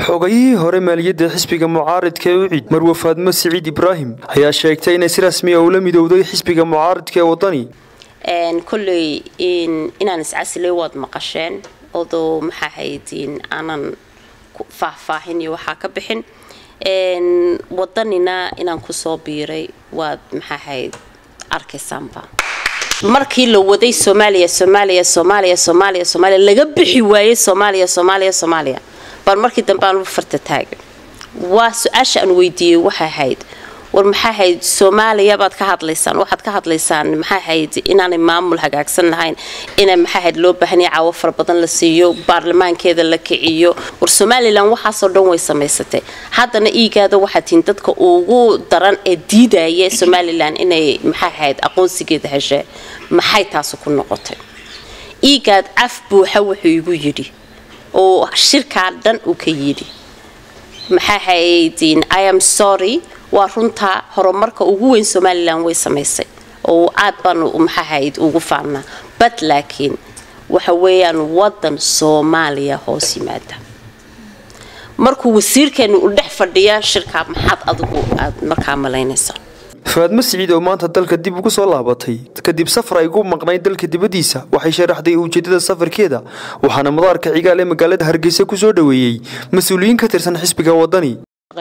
xogayihii hore maaliyadda xisbiga mucaaridka ee ucid marwe faadmo siciid ibraahim ayaa sheegtay inay si rasmiya ula midowday xisbiga mucaaridka ee wadani kolley inaan iscasilay waad maqasheen odoo maxaa haydin aanan faahfaahin iyo waxaa ka bixin wadanina inaan kusoo biiray waad maxaa hayd arkaysaanba markii la waday soomaaliya soomaaliya soomaaliya soomaaliya soomaaliya laga bixi waayey soomaaliya soomaaliya soomaaliya baan markii dambe aan farta taagay waa su-aasha aan weydiiyey waxay ahayd war maxaa hayd soomaaliya baad ka hadlaysaan waxaad ka hadlaysaan maxaa hayd inaanay maamul hagaagsan lahayn ina maxaa hayd loo baahanya caawo fara badan la siiyo baarlamaankeeda la kiciyo war somalilan waxaasoo dhan way samaysatay haddana iigaada waxaa tihin dadka ugu daran ee diidaya somalilan inay maxaa hayd aqoonsigeeda heshee maxay taasi ku noqotay iigaad caf buuxa wuxuu igu yidhi oo shirkaa dhan uu ka yidhi maxaa haydin i am sorry waa runtaa horumarka ugu weyn somalilan way samaysay oo aad baan maxaahayd ugu faannaa bad laakiin waxa weeyaan wadan soomaaliya hoos yimaada markuu wasiirkeenu u dhex fadhiya shirkaa maxaad adigu aad markaa malaynaysaa faadmo siciid oo maanta dalka dib ugu soo laabatay kadib safar ay ugu maqnayd dalka dibaddiisa waxay sharaxday ujeedada safarkeeda waxaana madaarka cigaal ee magaalada hargeysa ku soo dhoweeyey mas-uuliyiin ka tirsan xisbiga wadani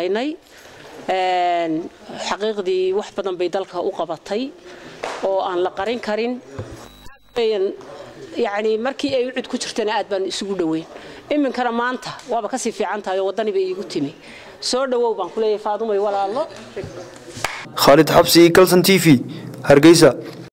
xaqiiqdii wax badan bay dalka u qabatay oo aan la qarin karin yani markii ay ucid ku jirtana aad baan isugu dhoweyn iminkana maanta waaba kasii fiican tahay oo waddani bay iigu timi soo dhowow baan kuleeyahay faadumay walaalo khaalid xabsi kalson t v hargeysa